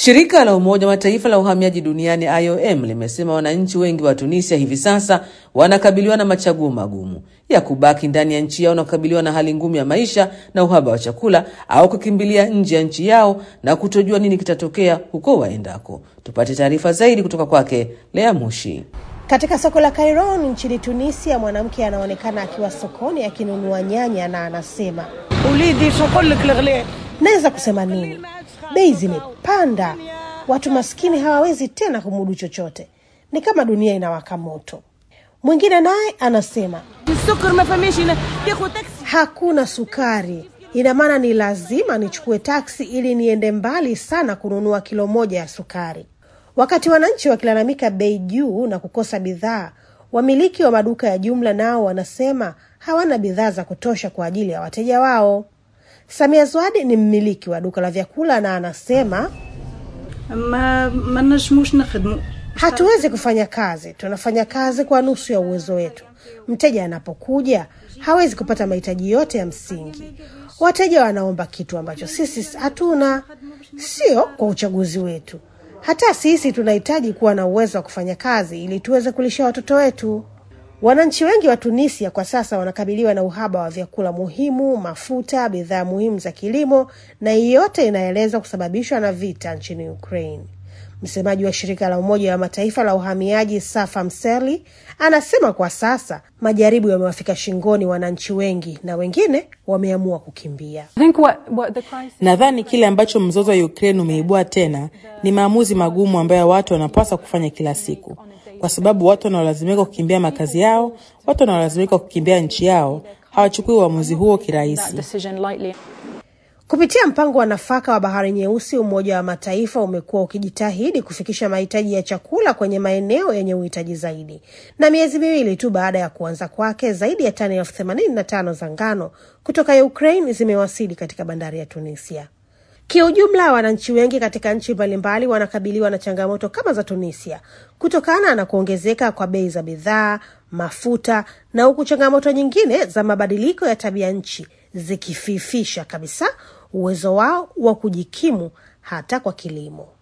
Shirika la Umoja wa Mataifa la uhamiaji duniani IOM limesema wananchi wengi wa Tunisia hivi sasa wanakabiliwa na machaguo magumu ya kubaki ndani ya nchi yao na kukabiliwa na hali ngumu ya maisha na uhaba wa chakula au kukimbilia nje ya nchi yao na kutojua nini kitatokea huko waendako. Tupate taarifa zaidi kutoka kwake Lea Mushi. Katika soko la Kairon nchini Tunisia, mwanamke anaonekana akiwa sokoni akinunua nyanya na anasema, naweza kusema nini? Bei zimepanda, watu maskini hawawezi tena kumudu chochote, ni kama dunia inawaka moto. Mwingine naye anasema hakuna sukari, ina maana ni lazima nichukue taksi ili niende mbali sana kununua kilo moja ya sukari. Wakati wananchi wakilalamika bei juu na kukosa bidhaa, wamiliki wa maduka ya jumla nao wanasema hawana bidhaa za kutosha kwa ajili ya wateja wao. Samia Zwadi ni mmiliki wa duka la vyakula na anasema ما ما نجموش نخدموا hatuwezi kufanya kazi, tunafanya kazi kwa nusu ya uwezo wetu. Mteja anapokuja hawezi kupata mahitaji yote ya msingi. Wateja wanaomba kitu ambacho sisi hatuna, sio kwa uchaguzi wetu. Hata sisi tunahitaji kuwa na uwezo wa kufanya kazi ili tuweze kulisha watoto wetu. Wananchi wengi wa Tunisia kwa sasa wanakabiliwa na uhaba wa vyakula muhimu, mafuta, bidhaa muhimu za kilimo, na hii yote inaelezwa kusababishwa na vita nchini Ukraine. Msemaji wa shirika la Umoja wa Mataifa la uhamiaji Safa Mseli anasema kwa sasa majaribu yamewafika shingoni wananchi wengi na wengine wameamua kukimbia. I think what, what the crisis Nadhani kile ambacho mzozo wa Ukraine umeibua tena ni maamuzi magumu ambayo watu wanapaswa kufanya kila siku, kwa sababu watu wanaolazimika kukimbia makazi yao, watu wanaolazimika kukimbia nchi yao hawachukui uamuzi huo kirahisi. decision lightly. Kupitia mpango wa nafaka wa Bahari Nyeusi, Umoja wa Mataifa umekuwa ukijitahidi kufikisha mahitaji ya chakula kwenye maeneo yenye uhitaji zaidi, na miezi miwili tu baada ya kuanza kwake, zaidi ya tani elfu themanini na tano za ngano kutoka Ukraine zimewasili katika bandari ya Tunisia. Kiujumla, wananchi wengi katika nchi mbalimbali wanakabiliwa na changamoto kama za Tunisia kutokana na kuongezeka kwa bei za bidhaa, mafuta na huku changamoto nyingine za mabadiliko ya tabia nchi zikififisha kabisa uwezo wao wa kujikimu hata kwa kilimo.